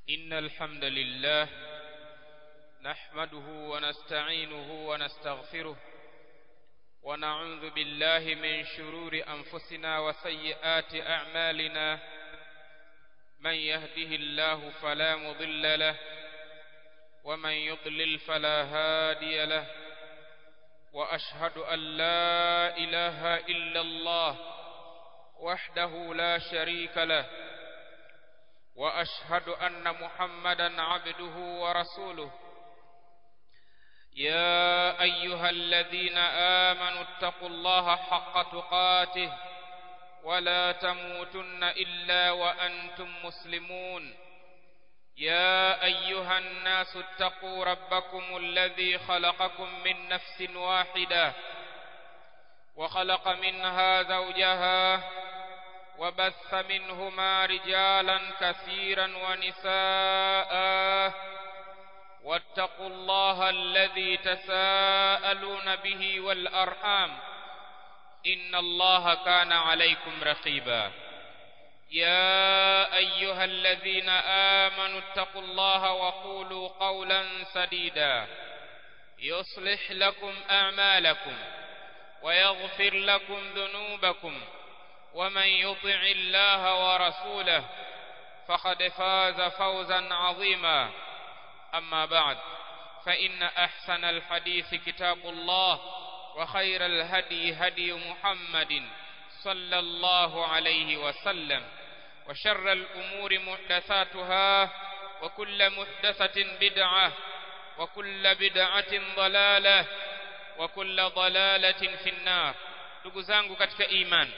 إن الحمد لله نحمده ونستعينه ونستغفره ونعوذ بالله من شرور أنفسنا وسيئات أعمالنا من يهده الله فلا مضل له ومن يضلل فلا هادي له وأشهد أن لا إله إلا الله وحده لا شريك له وأشهد أن محمدا عبده ورسوله يا أيها الذين آمنوا اتقوا الله حق تقاته ولا تموتن إلا وأنتم مسلمون يا أيها الناس اتقوا ربكم الذي خلقكم من نفس واحدة وخلق منها زوجها وبث منهما رجالا كثيرا ونساء واتقوا الله الذي تساءلون به والأرحام إن الله كان عليكم رقيبا يا أيها الذين آمنوا اتقوا الله وقولوا قولا سديدا يصلح لكم أعمالكم ويغفر لكم ذنوبكم ومن يطع الله ورسوله فقد فاز فوزا عظيما أما بعد فإن أحسن الحديث كتاب الله وخير الهدي هدي محمد صلى الله عليه وسلم وشر الأمور محدثاتها وكل محدثة بدعة وكل بدعة ضلالة وكل ضلالة في النار ndugu zangu katika imani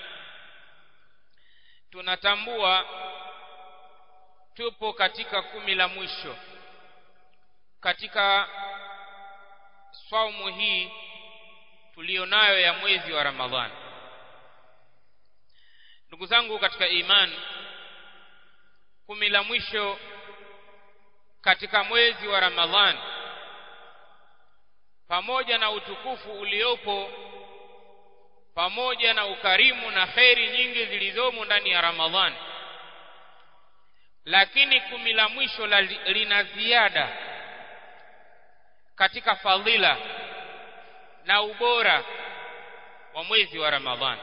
tunatambua tupo katika kumi la mwisho katika saumu hii tulionayo ya mwezi wa Ramadhani ndugu zangu katika imani kumi la mwisho katika mwezi wa Ramadhani pamoja na utukufu uliopo pamoja na ukarimu na kheri nyingi zilizomo ndani ya Ramadhani lakini kumi la mwisho la lina ziada katika fadhila na ubora wa mwezi wa Ramadhani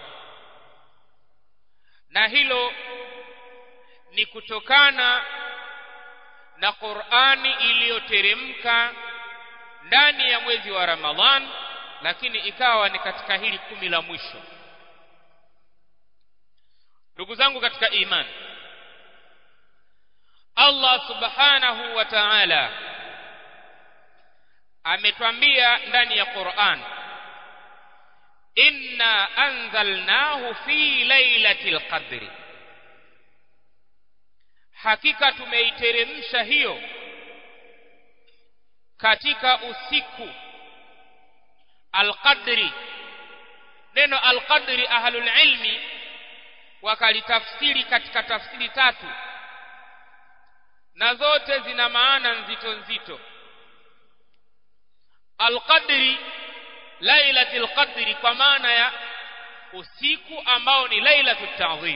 na hilo ni kutokana na Qur'ani iliyoteremka ndani ya mwezi wa Ramadhan lakini ikawa ni katika hili kumi la mwisho ndugu zangu katika imani Allah subhanahu wa ta'ala ametwambia ndani ya Qur'an inna anzalnahu fi lailatil qadri hakika tumeiteremsha hiyo katika usiku alqadri neno alqadri ahlul ilmi wakalitafsiri katika tafsiri tatu na zote zina maana nzito nzito alqadri lailatul qadri kwa maana ya usiku ambao ni lailatul ta'zim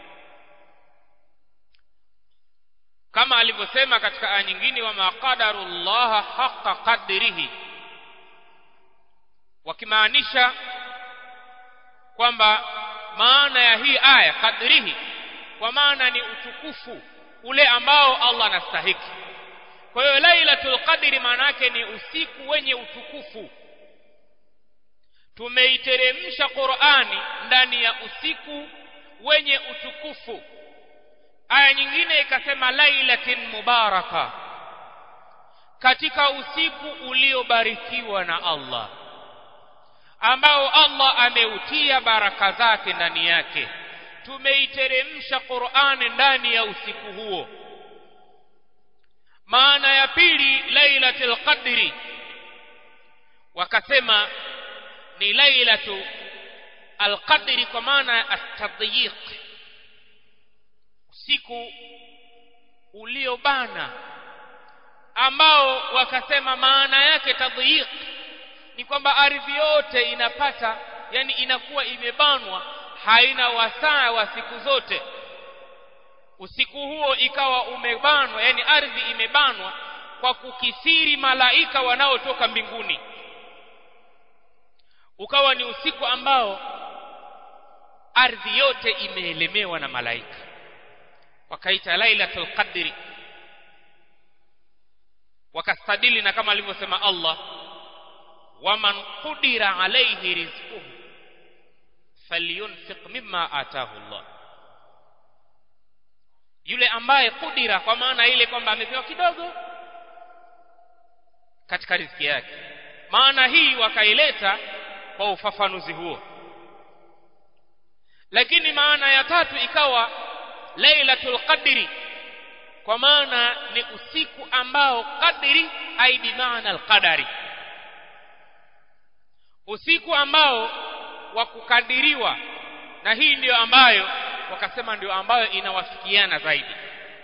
kama alivyosema katika aya nyingine wa maqadarullaha haqqa qadrihi wakimaanisha kwamba maana ya hii aya qadrihi kwa maana ni utukufu ule ambao Allah anastahiki kwa hiyo lailatul qadri maana yake ni usiku wenye utukufu tumeiteremsha Qur'ani ndani ya usiku wenye utukufu aya nyingine ikasema lailatin mubaraka katika usiku uliobarikiwa na Allah ambao Allah ameutia baraka zake ndani yake tumeiteremsha Qur'ani ndani ya usiku huo maana ya pili lailatul qadri wakasema ni lailatu alqadri kwa maana ya at-tadyiq usiku uliobana ambao wakasema maana yake tadyiq ni kwamba ardhi yote inapata yani inakuwa imebanwa haina wasaa wa siku zote usiku huo ikawa umebanwa yani ardhi imebanwa kwa kukithiri malaika wanaotoka mbinguni ukawa ni usiku ambao ardhi yote imeelemewa na malaika wakaita lailatul qadri wakastadili na kama alivyosema Allah waman qudira alayhi rizquhu falyunfiq mimma atahu Allah yule ambaye kudira kwa maana ile kwamba amepewa kidogo katika riziki yake maana hii wakaileta kwa ufafanuzi huo lakini maana ya tatu ikawa lailatul qadri kwa maana ni usiku ambao qadri ai bi maana alqadari usiku ambao wa kukadiriwa na hii ndiyo ambayo wakasema ndio ambayo inawafikiana zaidi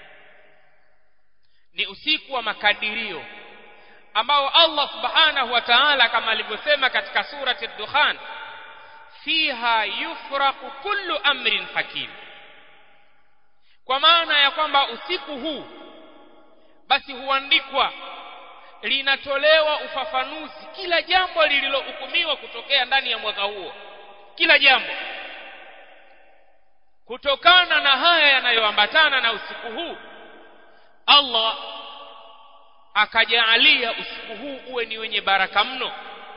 ni usiku wa makadirio ambao Allah subhanahu wa ta'ala kama alivyosema katika surati ad-dukhan fiha yufraqu kullu amrin hakim kwa maana ya kwamba usiku huu basi huandikwa linatolewa ufafanuzi kila jambo lililohukumiwa kutokea ndani ya mwaka huo kila jambo kutokana na haya yanayoambatana na usiku huu Allah akajaalia usiku huu uwe ni wenye baraka mno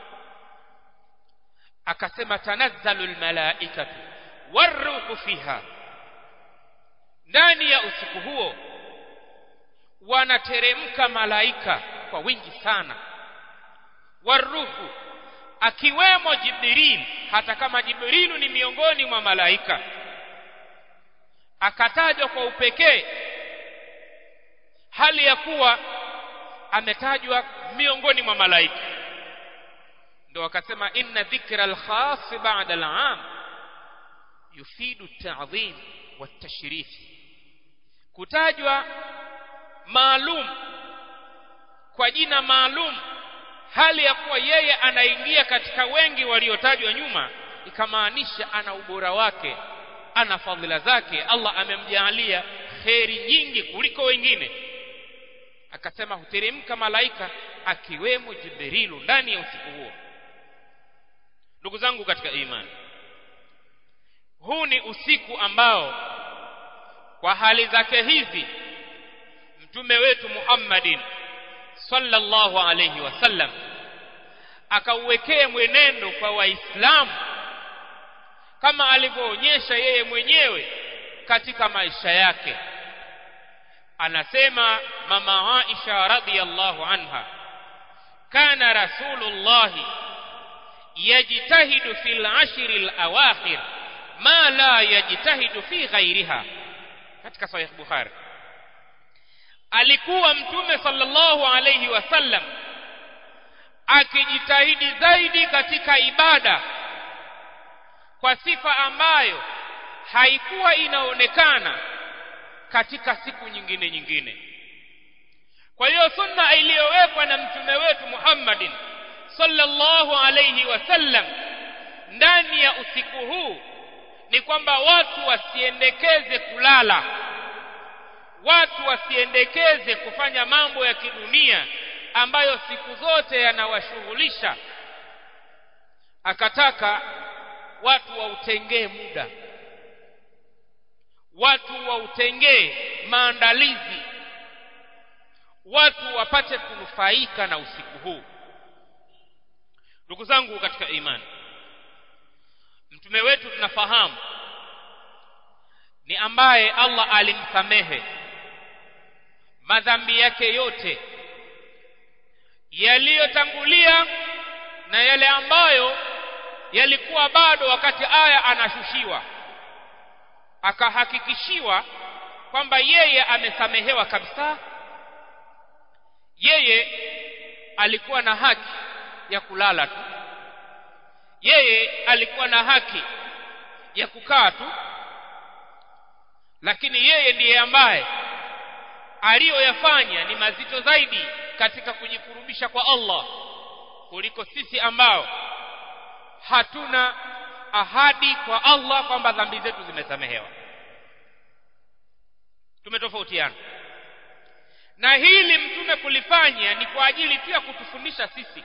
akasema tanazzalu almalaikatu waruhu fiha ndani ya usiku huo wanateremka malaika kwa wingi sana waruhu akiwemo Jibril hata kama Jibrilu ni miongoni mwa malaika akatajwa kwa upekee hali ya kuwa ametajwa miongoni mwa malaika ndio wakasema inna dhikra al-khas ba'da al-'am yufidu at-ta'dhim wat-tashrif kutajwa maalum kwa jina maalum hali ya kuwa yeye anaingia katika wengi waliotajwa nyuma ikamaanisha ana ubora wake ana fadhila zake Allah amemjaalia kheri nyingi kuliko wengine akasema huteremka malaika akiwemo Jibrilu ndani ya usiku huo ndugu zangu katika imani huu ni usiku ambao kwa hali zake hizi mtume wetu Muhammadin sallallahu alayhi wasallam akauwekea mwenendo kwa waislamu kama alivyoonyesha yeye mwenyewe katika maisha yake anasema mama Aisha radhiyallahu anha kana rasulullah yajtahidu fil ashri al-awakhir ma la yajtahidu fi ghairiha katika sahih bukhari alikuwa mtume sallallahu alayhi wasallam akijitahidi zaidi katika ibada kwa sifa ambayo haikuwa inaonekana katika siku nyingine nyingine kwa hiyo sunna iliyowekwa na mtume wetu Muhammadin sallallahu alayhi wasallam ndani ya usiku huu ni kwamba watu wasiendekeze kulala watu wasiendekeze kufanya mambo ya kidunia ambayo siku zote yanawashughulisha akataka watu wautengee muda watu wautengee maandalizi watu wapate kunufaika na usiku huu ndugu zangu katika imani mtume wetu tunafahamu ni ambaye Allah alimsamehe madhambi yake yote yaliyotangulia na yale ambayo yalikuwa bado wakati aya anashushiwa akahakikishiwa kwamba yeye amesamehewa kabisa yeye alikuwa na haki ya kulala tu yeye alikuwa na haki ya kukaa tu lakini yeye ndiye ambaye aliyoyafanya ni mazito zaidi katika kujikurubisha kwa Allah kuliko sisi ambao hatuna ahadi kwa Allah kwamba dhambi zetu zimesamehewa tumetofautiana na hili mtume kulifanya ni kwa ajili tu ya kutufundisha sisi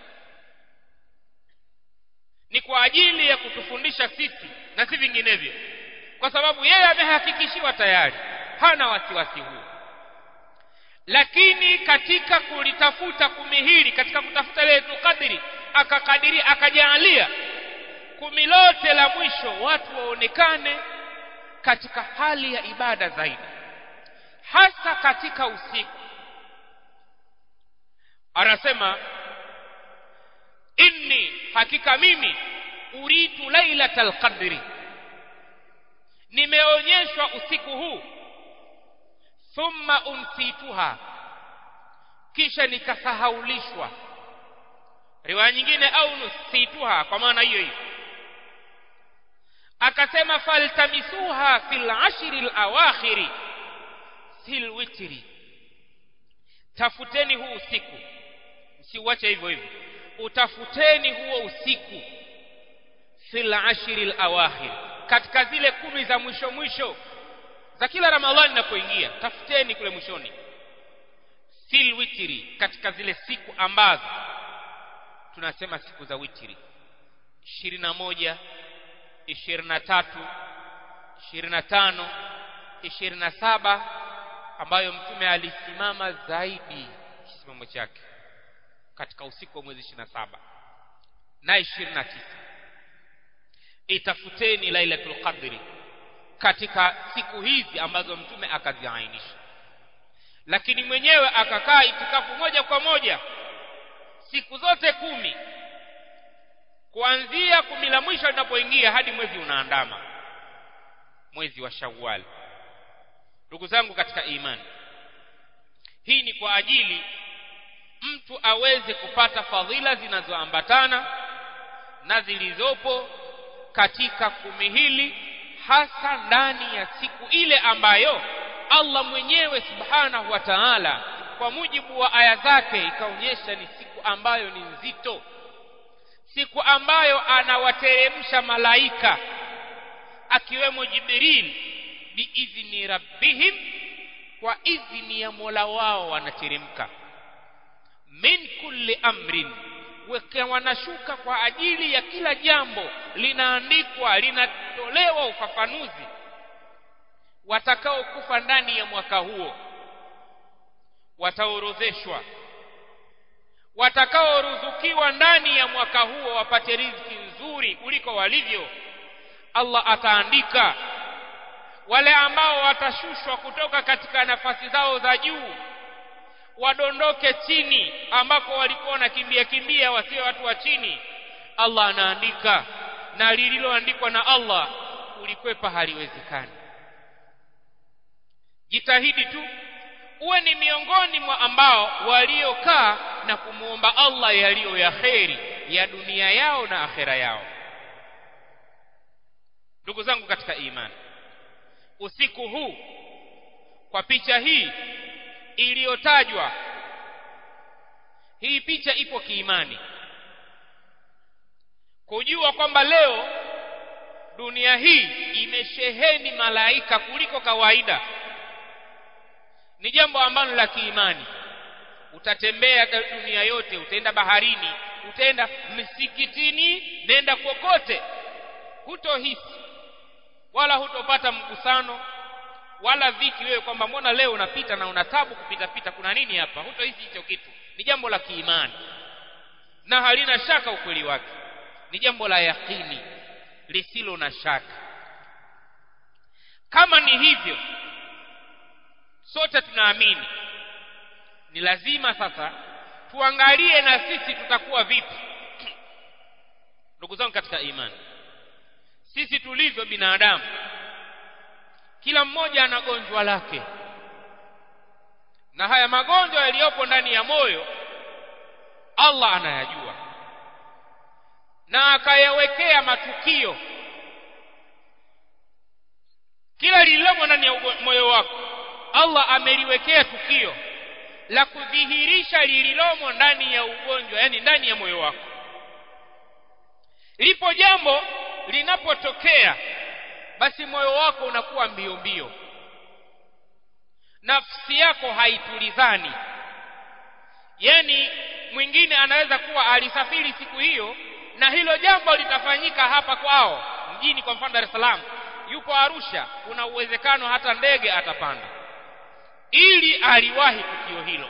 ni kwa ajili ya kutufundisha sisi na si vinginevyo kwa sababu yeye amehakikishiwa tayari hana wasiwasi huu lakini katika kulitafuta kumi hili katika kutafuta Lailatul Qadri akakadiria akajaalia kumi lote la mwisho watu waonekane katika hali ya ibada zaidi hasa katika usiku anasema inni hakika mimi uritu lailatal qadri nimeonyeshwa usiku huu thumma unsituha kisha nikasahaulishwa riwaya nyingine au nusituha kwa maana hiyo hiyo akasema faltamisuha fil ashri alawakhiri fil witri tafuteni huu usiku msiuache hivyo hivyo utafuteni huo usiku fil ashri alawakhir katika zile kumi za mwisho mwisho za kila ramadhani inapoingia tafuteni kule mwishoni fil witri katika zile siku ambazo tunasema siku za witri ishirini na moja ishirini na tatu ishirini na tano ishirini na saba ambayo mtume alisimama zaidi kisimamo chake katika usiku wa mwezi ishirini na saba na ishirini na tisa itafuteni lailatul qadri katika siku hizi ambazo mtume akaziainisha lakini mwenyewe akakaa itikafu moja kwa moja siku zote kumi kuanzia kumi la mwisho linapoingia hadi mwezi unaandama mwezi wa Shawwal ndugu zangu katika imani hii ni kwa ajili mtu aweze kupata fadhila zinazoambatana na zilizopo katika kumi hili hasa ndani ya siku ile ambayo Allah mwenyewe subhanahu wa ta'ala kwa mujibu wa aya zake ikaonyesha ni siku ambayo ni nzito siku ambayo anawateremsha malaika akiwemo Jibril biidhni rabbihim kwa idhni ya Mola wao wanateremka min kulli amrin weke wanashuka kwa ajili ya kila jambo linaandikwa linatolewa ufafanuzi watakaokufa ndani ya mwaka huo wataorodheshwa watakaoruzukiwa ndani ya mwaka huo wapate riziki nzuri kuliko walivyo Allah ataandika wale ambao watashushwa kutoka katika nafasi zao za juu wadondoke chini ambako walikuwa wanakimbia kimbia wasio watu wa chini Allah anaandika na lililoandikwa na Allah ulikwepa haliwezekani jitahidi tu uwe ni miongoni mwa ambao waliokaa na kumwomba Allah yaliyo ya kheri ya dunia yao na akhera yao ndugu zangu katika imani usiku huu kwa picha hii iliyotajwa hii picha ipo kiimani kujua kwamba leo dunia hii imesheheni malaika kuliko kawaida ni jambo ambalo la kiimani utatembea dunia yote utaenda baharini utaenda msikitini nenda kokote hutohisi wala hutopata mgusano wala dhiki wewe kwamba mbona leo unapita na una tabu kupita pita kuna nini hapa hutohisi hicho kitu ni jambo la kiimani na halina shaka ukweli wake ni jambo la yakini lisilo na shaka kama ni hivyo sote tunaamini ni lazima sasa tuangalie na sisi tutakuwa vipi ndugu zangu katika imani sisi tulivyo binadamu kila mmoja ana gonjwa lake na haya magonjwa yaliyopo ndani ya moyo Allah anayajua na akayawekea matukio kila lililomo ndani ya moyo wako Allah ameliwekea tukio la kudhihirisha lililomo ndani ya ugonjwa yani ndani ya moyo wako lipo jambo linapotokea basi moyo wako unakuwa mbio mbio nafsi yako haitulizani yani mwingine anaweza kuwa alisafiri siku hiyo na hilo jambo litafanyika hapa kwao mjini kwa mfano Dar es Salaam yuko Arusha kuna uwezekano hata ndege atapanda ili aliwahi tukio hilo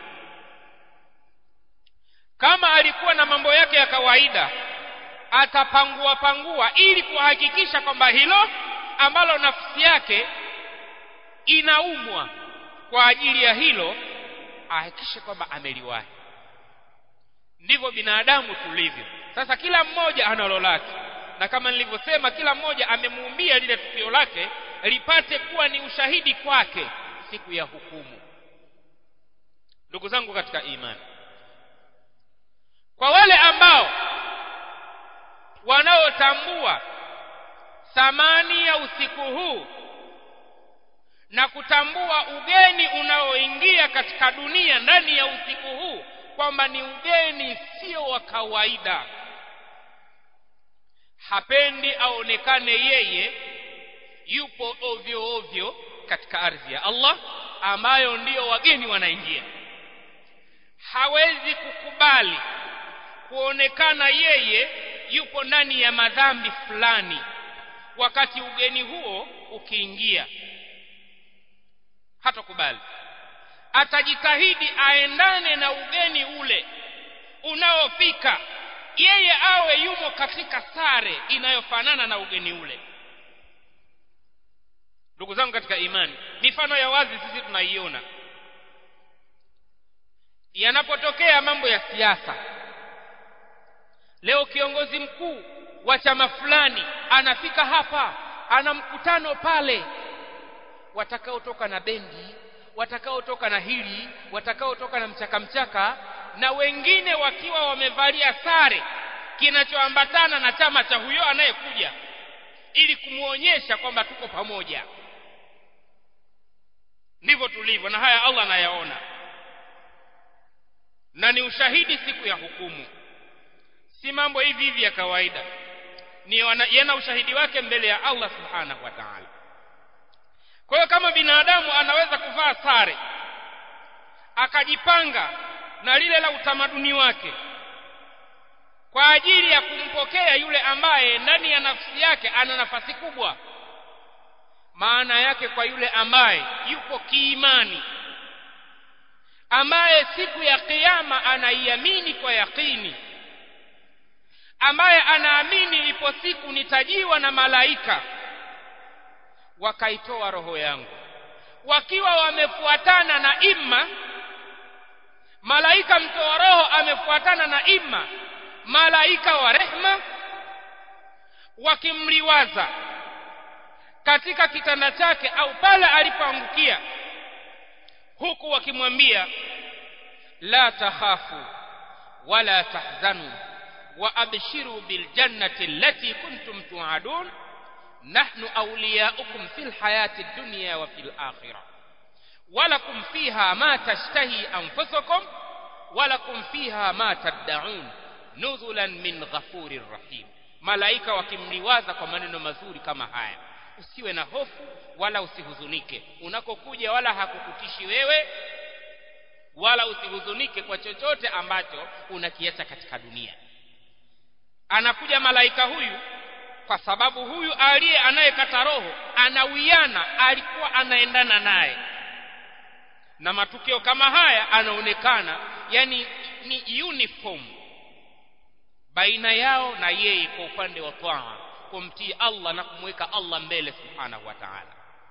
kama alikuwa na mambo yake ya kawaida atapangua pangua ili kuhakikisha kwamba hilo ambalo nafsi yake inaumwa kwa ajili ya hilo ahakikishe kwamba ameliwahi ndivyo binadamu tulivyo sasa kila mmoja analo lake na kama nilivyosema kila mmoja amemuumbia lile tukio lake lipate kuwa ni ushahidi kwake siku ya hukumu ndugu zangu katika imani kwa wale ambao wanaotambua thamani ya usiku huu na kutambua ugeni unaoingia katika dunia ndani ya usiku huu kwamba ni ugeni sio wa kawaida hapendi aonekane yeye yupo ovyo ovyo katika ardhi ya Allah ambayo ndiyo wageni wanaingia hawezi kukubali kuonekana yeye yupo ndani ya madhambi fulani wakati ugeni huo ukiingia hatakubali atajitahidi aendane na ugeni ule unaofika yeye awe yumo katika sare inayofanana na ugeni ule ndugu zangu katika imani mifano ya wazi sisi tunaiona yanapotokea mambo ya siasa leo kiongozi mkuu wa chama fulani anafika hapa ana mkutano pale watakaotoka na bendi watakaotoka na hili watakaotoka na mchaka mchaka na wengine wakiwa wamevalia sare kinachoambatana na chama cha huyo anayekuja ili kumwonyesha kwamba tuko pamoja ndivyo tulivyo na haya Allah anayaona na ni ushahidi siku ya hukumu si mambo hivi hivi ya kawaida ni yana ushahidi wake mbele ya Allah subhanahu wa ta'ala kwa hiyo kama binadamu anaweza kuvaa sare akajipanga na lile la utamaduni wake kwa ajili ya kumpokea yule ambaye ndani ya nafsi yake ana nafasi kubwa maana yake kwa yule ambaye yupo kiimani ambaye siku ya kiyama anaiamini kwa yakini ambaye anaamini ipo siku nitajiwa na malaika wakaitoa roho yangu wakiwa wamefuatana na imma malaika mtoa roho amefuatana na imma malaika wa rehma wakimliwaza katika kitanda chake au pale alipoangukia huku wakimwambia la takhafu wala tahzanu wa abshiru biljannati allati kuntum tu'adun nahnu awliyaukum fil hayati dunya wa fil akhirah walakum fiha ma tashtahi anfusukum walakum fiha ma tad'un nuzulan min ghafurir rahim malaika wakimliwaza kwa maneno mazuri kama haya usiwe na hofu wala usihuzunike unakokuja wala hakukutishi wewe wala usihuzunike kwa chochote ambacho unakiacha katika dunia anakuja malaika huyu kwa sababu huyu aliye anayekata roho anawiana alikuwa anaendana naye na matukio kama haya anaonekana yani ni uniform baina yao na yeye kwa upande wa taa kumtii Allah na kumweka Allah mbele subhanahu wa ta'ala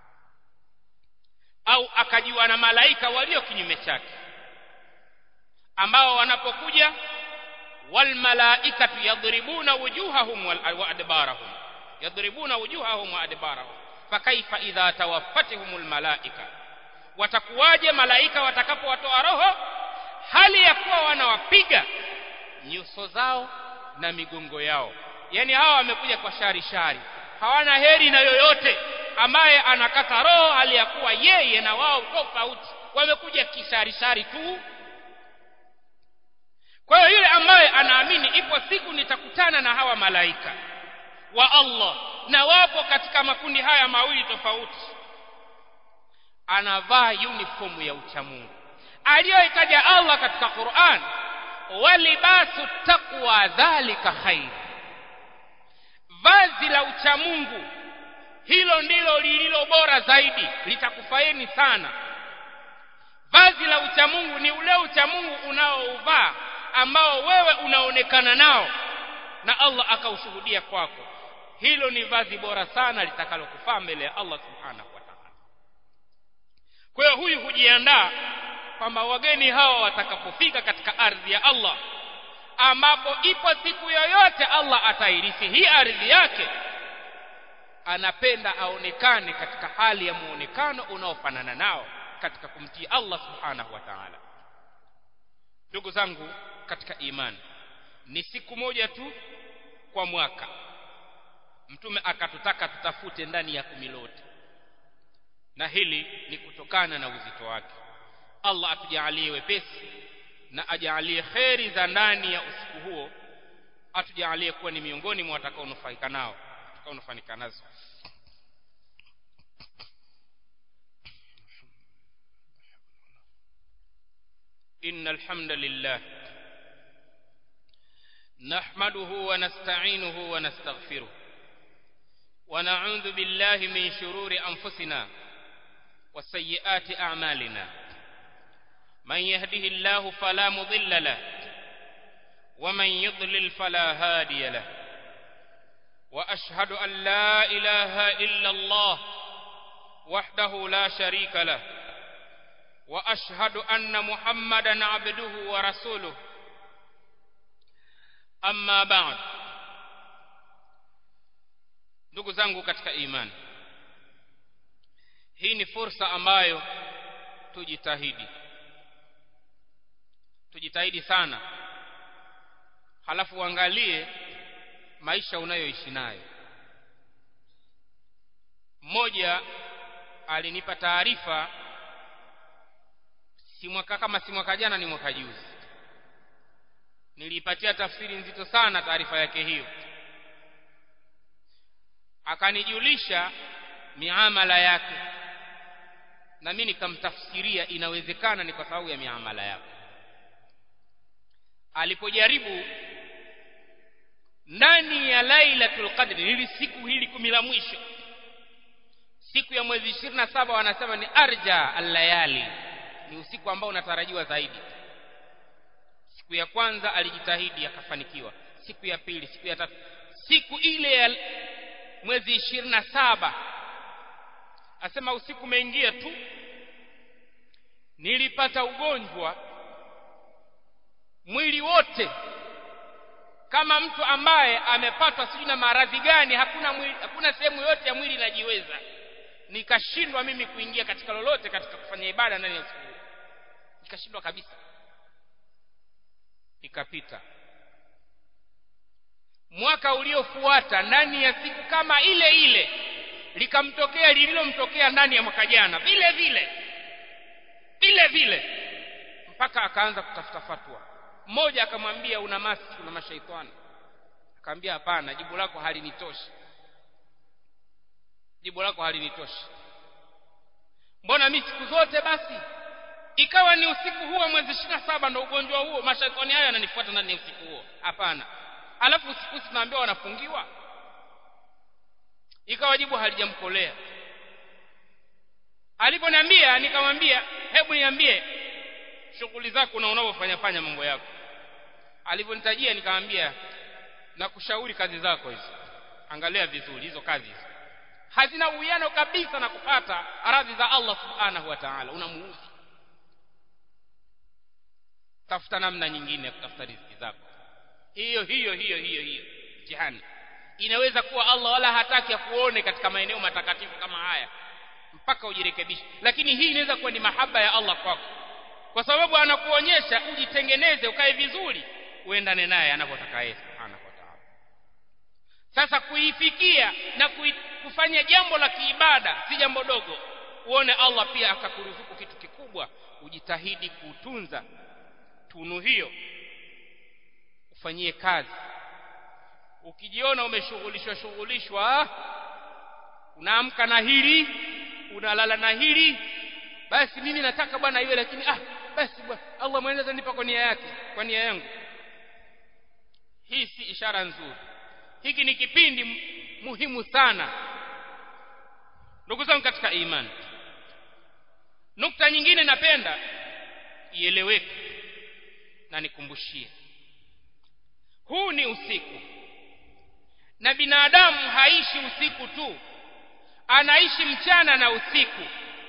au akajiwa na malaika walio kinyume chake ambao wanapokuja wal malaikatu yadribuna wujuhahum wa adbarahum yadribuna wujuhahum wa adbarahum fakaifa idha tawaffatuhumul malaika watakuwaje malaika watakapowatoa roho hali ya kuwa wanawapiga nyuso zao na migongo yao yani hawa wamekuja kwa shari shari hawana heri na yoyote ambaye anakata roho hali ya kuwa yeye na wao tofauti wamekuja kishari shari tu kwa hiyo yule ambaye anaamini ipo siku nitakutana na hawa malaika wa Allah na wapo katika makundi haya mawili tofauti anavaa uniform ya uchamungu aliyoitaja Allah katika Qur'an walibasu taqwa dhalika khair vazi la uchamungu hilo ndilo lililo bora zaidi litakufaeni sana vazi la uchamungu ni ule uchamungu unaouvaa ambao wewe unaonekana nao na Allah akaushuhudia kwako hilo ni vazi bora sana litakalokufaa mbele ya Allah subhanahu wa ta'ala kwa hiyo huyu hujiandaa kwamba wageni hawa watakapofika katika ardhi ya Allah ambapo ipo siku yoyote Allah atairithi hii ardhi yake anapenda aonekane katika hali ya muonekano unaofanana nao katika kumtii Allah subhanahu wa ta'ala ndugu zangu katika imani ni siku moja tu kwa mwaka mtume akatutaka tutafute ndani ya kumi lote na hili ni kutokana na uzito wake Allah atujalie wepesi na ajalie kheri za ndani ya usiku huo atujalie kuwa ni miongoni mwa watakaonufaika nao watakaonufaika nazo إن الحمد لله نحمده ونستعينه ونستغفره ونعوذ بالله من شرور أنفسنا وسيئات أعمالنا من يهده الله فلا مضل له ومن يضلل فلا هادي له وأشهد أن لا إله إلا الله وحده لا شريك له واشهد ان محمدا عبده ورسوله amma ba'd ndugu zangu katika imani hii ni fursa ambayo tujitahidi tujitahidi sana halafu uangalie maisha unayoishi nayo mmoja alinipa taarifa si mwaka kama si mwaka jana ni mwaka juzi niliipatia tafsiri nzito sana taarifa yake hiyo akanijulisha miamala yake na mimi nikamtafsiria inawezekana ni kwa sababu ya miamala yake alipojaribu ndani ya lailatul qadri hili siku hili kumi la mwisho siku ya mwezi 27 wanasema ni arja allayali ni usiku ambao unatarajiwa zaidi siku ya kwanza alijitahidi akafanikiwa siku ya pili siku ya tatu siku ile ya mwezi ishirini na saba asema usiku umeingia tu nilipata ugonjwa mwili wote kama mtu ambaye amepatwa sijui na maradhi gani hakuna mwili, hakuna sehemu yote ya mwili inajiweza nikashindwa mimi kuingia katika lolote katika kufanya ibada ndani ya usiku nikashindwa kabisa ikapita mwaka uliofuata ndani ya siku kama ile ile likamtokea lililomtokea ndani ya mwaka jana vile vile vile vile mpaka akaanza kutafuta fatwa mmoja akamwambia una masi una mashaitani akamwambia hapana jibu lako halinitoshi jibu lako halinitoshi mbona mimi siku zote basi ikawa ni usiku huo mwezi ishirini na saba ndo ugonjwa huo mashaitani hayo yananifuata ndani ya usiku huo hapana alafu usiku tunaambiwa wanafungiwa ikawa jibu halijamkolea aliponiambia nikamwambia hebu niambie shughuli zako na unavyofanya fanya mambo yako alivyonitajia nikamwambia na kushauri kazi zako hizo angalia vizuri hizo kazi hizo hazina uwiano kabisa na kupata radhi za Allah subhanahu wa ta'ala unamuudhi tafuta namna nyingine ya kutafuta riziki zako hiyo hiyo hiyo hiyo hiyo mtihani inaweza kuwa Allah wala hataki akuone katika maeneo matakatifu kama haya mpaka ujirekebishe lakini hii inaweza kuwa ni mahaba ya Allah kwako kwa sababu anakuonyesha ujitengeneze ukae vizuri uendane naye anavyotaka yeye subhanahu wa ta'ala sasa kuifikia na kui, kufanya jambo la kiibada si jambo dogo uone Allah pia akakuruzuku kitu kikubwa ujitahidi kutunza tunu hiyo ufanyie kazi ukijiona umeshughulishwa shughulishwa unaamka na hili unalala na hili basi mimi nataka bwana iwe lakini ah basi bwana Allah mwenyewe atanipa kwa nia yake kwa nia yangu hii si ishara nzuri hiki ni kipindi muhimu sana ndugu zangu katika imani nukta nyingine napenda ieleweke na nikumbushie huu ni usiku na binadamu haishi usiku tu anaishi mchana na usiku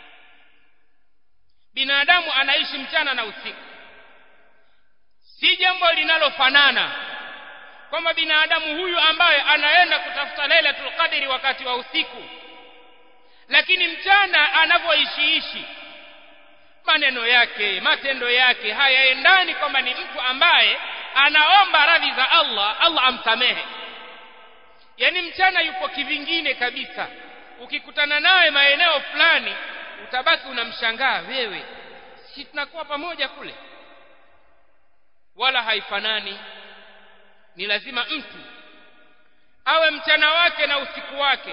binadamu anaishi mchana na usiku si jambo linalofanana kwamba binadamu huyu ambaye anaenda kutafuta lailatul qadri wakati wa usiku lakini mchana anavyoishiishi maneno yake matendo yake hayaendani kwamba ni mtu ambaye anaomba radhi za Allah Allah amsamehe yani mchana yupo kivingine kabisa ukikutana naye maeneo fulani utabaki unamshangaa wewe si tunakuwa pamoja kule wala haifanani ni lazima mtu awe mchana wake na usiku wake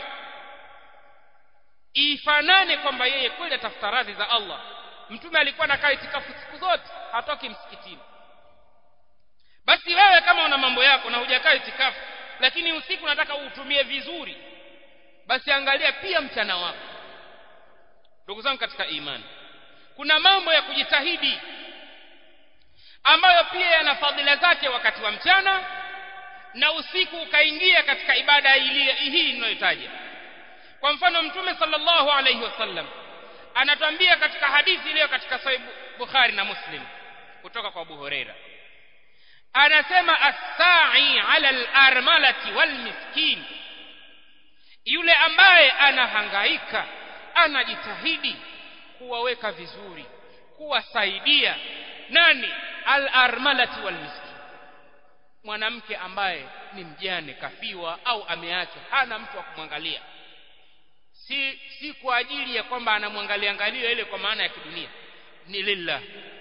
ifanane kwamba yeye kweli atafuta radhi za Allah mtume alikuwa anakaa itikafu siku zote hatoki msikitini basi wewe kama una mambo yako na hujakaa itikafu lakini usiku nataka uutumie vizuri basi angalia pia mchana wako ndugu zangu katika imani kuna mambo ya kujitahidi ambayo pia yana fadhila zake wakati wa mchana na usiku ukaingia katika ibada hii ninayotaja kwa mfano mtume sallallahu alayhi wasallam anatuambia katika hadithi iliyo katika sahih Bukhari na Muslim kutoka kwa Abu Huraira anasema as-sa'i 'ala al-armalati wal miskin yule ambaye anahangaika anajitahidi kuwaweka vizuri kuwasaidia nani al-armalati wal miskin mwanamke ambaye ni mjane kafiwa au ameachwa hana mtu wa kumwangalia si si kwa ajili ya kwamba anamwangalia angalia ile kwa maana ya kidunia ni lillah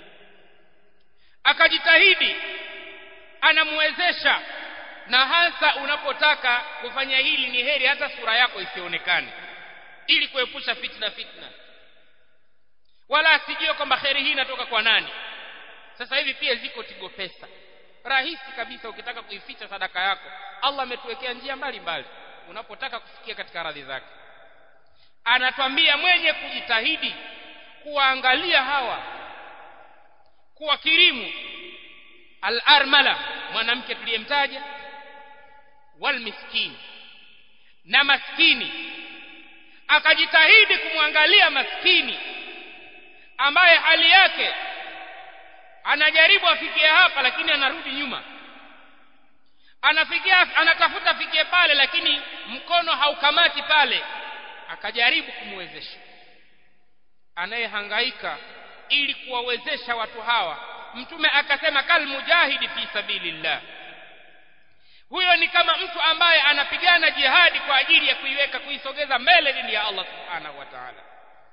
akajitahidi anamwezesha na hasa unapotaka kufanya hili ni heri hata sura yako isionekane ili kuepusha fitna fitna wala asijue kwamba kheri hii inatoka kwa nani sasa hivi pia ziko tigo pesa rahisi kabisa ukitaka kuificha sadaka yako Allah ametuwekea njia mbalimbali unapotaka kufikia katika radhi zake anatwambia mwenye kujitahidi kuwaangalia hawa kuwakirimu al-armala mwanamke tuliyemtaja wal miskin na maskini akajitahidi kumwangalia maskini ambaye hali yake anajaribu afikie hapa lakini anarudi nyuma anafikia anatafuta afikie pale lakini mkono haukamati pale akajaribu kumwezesha anayehangaika ili kuwawezesha watu hawa mtume akasema kal mujahidi fi sabilillah huyo ni kama mtu ambaye anapigana jihadi kwa ajili ya kuiweka kuisogeza mbele dini ya Allah subhanahu wa ta'ala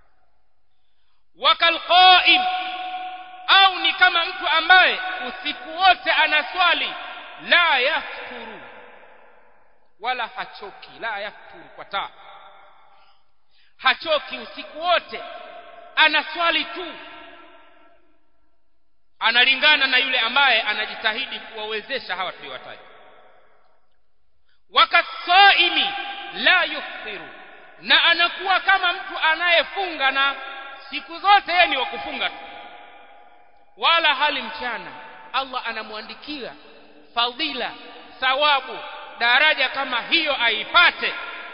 wakal qaim au ni kama mtu ambaye usiku wote anaswali la yafturu wala hachoki la yafturu kwa taa hachoki usiku wote anaswali tu analingana na yule ambaye anajitahidi kuwawezesha hawa tuliowataja wakasaimi la yufthiru na anakuwa kama mtu anayefunga na siku zote yeye ni wa kufunga tu wala hali mchana Allah anamwandikia fadhila thawabu daraja kama hiyo aipate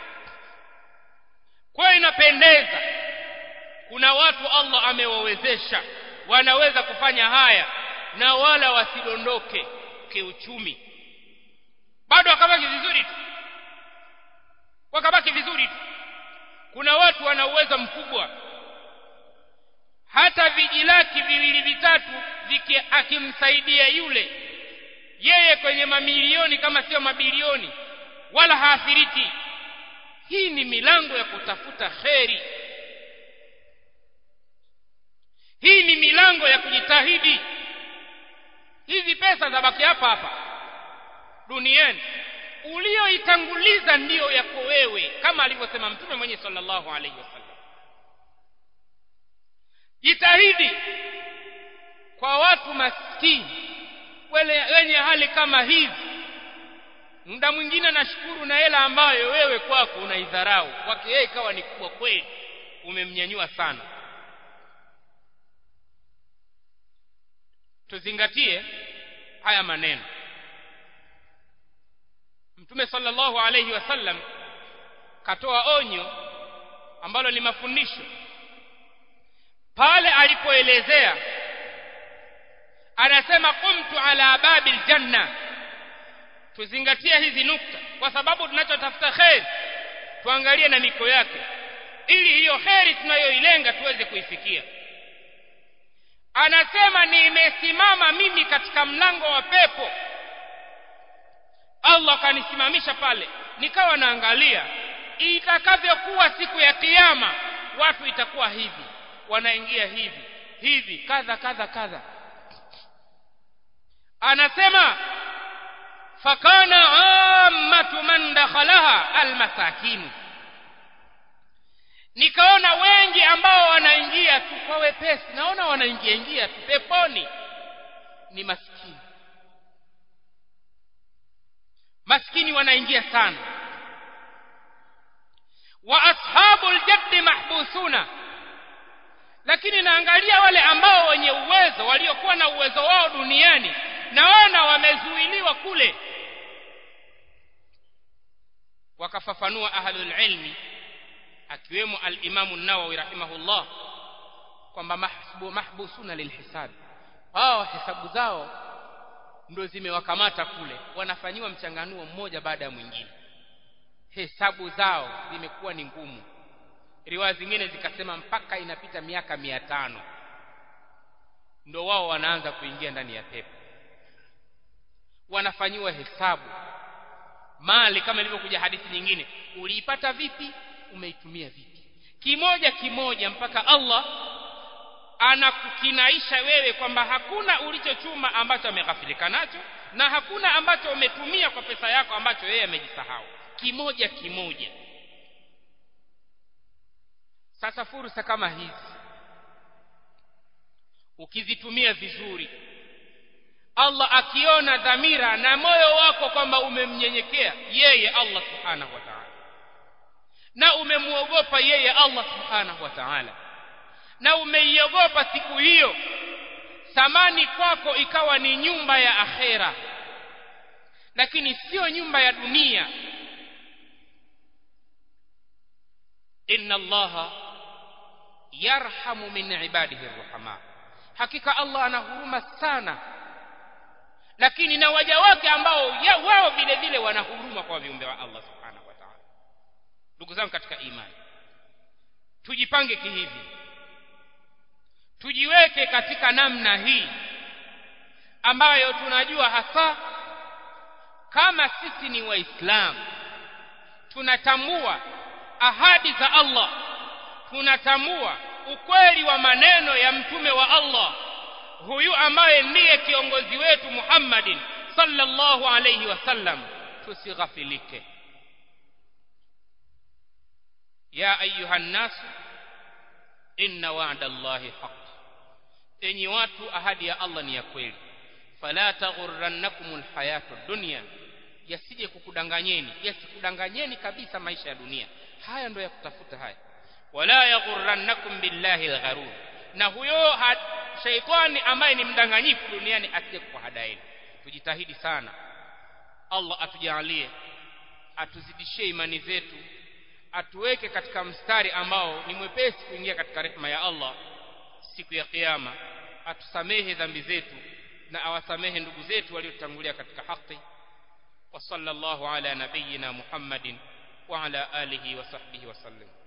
kwa inapendeza kuna watu Allah amewawezesha wanaweza kufanya haya na wala wasidondoke kiuchumi bado wakabaki vizuri tu wakabaki vizuri tu kuna watu wana uwezo mkubwa hata vijilaki viwili vitatu viki akimsaidia yule yeye kwenye mamilioni kama sio mabilioni wala haathiriki hii ni milango ya kutafuta kheri hii ni milango ya kujitahidi hizi pesa zabaki hapa hapa duniani ulioitanguliza ndiyo yako wewe kama alivyosema mtume mwenye sallallahu alaihi wasallam jitahidi kwa watu maskini wale wenye hali kama hizi muda mwingine nashukuru na hela ambayo wewe kwako unaidharau kwake yeye ikawa ni kubwa kweli umemnyanyua sana tuzingatie haya maneno mtume sallallahu alayhi wasallam katoa onyo ambalo ni mafundisho pale alipoelezea anasema qumtu ala babil janna tuzingatie hizi nukta kwa sababu tunachotafuta kheri tuangalie na miko yake ili hiyo kheri tunayoilenga tuweze kuifikia anasema nimesimama mimi katika mlango wa pepo Allah akanisimamisha pale nikawa naangalia itakavyokuwa siku ya kiyama watu itakuwa hivi wanaingia hivi hivi kadha kadha kadha anasema fakana ammatu man dakhalaha almasakin nikaona wengi ambao wanaingia tu kwa wepesi naona wanaingia ingia tu peponi ni maskini maskini wanaingia sana wa ashabu aljaddi mahbusuna lakini naangalia wale ambao wenye uwezo waliokuwa na uwezo wao duniani naona wamezuiliwa kule wakafafanua ahlul ilmi akiwemo al-Imam an-Nawawi rahimahullah kwamba mahsubu mahbusuna lilhisab hao hesabu zao ndio zimewakamata kule wanafanyiwa mchanganuo mmoja baada ya mwingine hesabu zao zimekuwa ni ngumu riwaya zingine zikasema mpaka inapita miaka mia tano ndio wao wanaanza kuingia ndani ya pepo wanafanyiwa hesabu mali kama ilivyokuja hadithi nyingine uliipata vipi umeitumia vipi kimoja kimoja mpaka Allah anakukinaisha wewe kwamba hakuna ulichochuma ambacho ameghafilika nacho na hakuna ambacho umetumia kwa pesa yako ambacho yeye amejisahau kimoja kimoja sasa fursa kama hizi ukizitumia vizuri Allah akiona dhamira na moyo wako kwamba umemnyenyekea yeye Allah subhanahu wa ta'ala na umemuogopa yeye Allah subhanahu wa ta'ala na umeiogopa siku hiyo thamani kwako ikawa ni nyumba ya akhera lakini sio nyumba ya dunia inna allaha yarhamu min ibadihi arrahama hakika Allah ana huruma sana lakini na waja wake ambao wao vile vile wana huruma kwa viumbe wa Allah subhanahu wa ta'ala ndugu zangu katika imani tujipange kihivi tujiweke katika namna hii ambayo tunajua hasa kama sisi ni waislamu tunatambua ahadi za Allah tunatambua ukweli wa maneno ya mtume wa Allah huyu ambaye ndiye kiongozi wetu Muhammadin sallallahu alayhi wasallam tusighafilike ya ayuha nnasu inna wa'da Allahi haqq enyi watu ahadi ya Allah ni ya kweli fala taghurrannakumul hayatud dunya yasije kukudanganyeni yasikudanganyeni kabisa maisha ya dunia haya ndio ya kutafuta haya wala yaghurrannakum billahi algharur na huyo shaitani ambaye ni mdanganyifu duniani asije kukuhadaini tujitahidi sana Allah atujalie atuzidishie imani zetu atuweke katika mstari ambao ni mwepesi kuingia katika rehema ya Allah siku ya kiyama atusamehe dhambi zetu na awasamehe ndugu zetu waliotangulia katika haki wa sallallahu ala nabiyyina Muhammadin wa ala alihi wa sahbihi wa sallam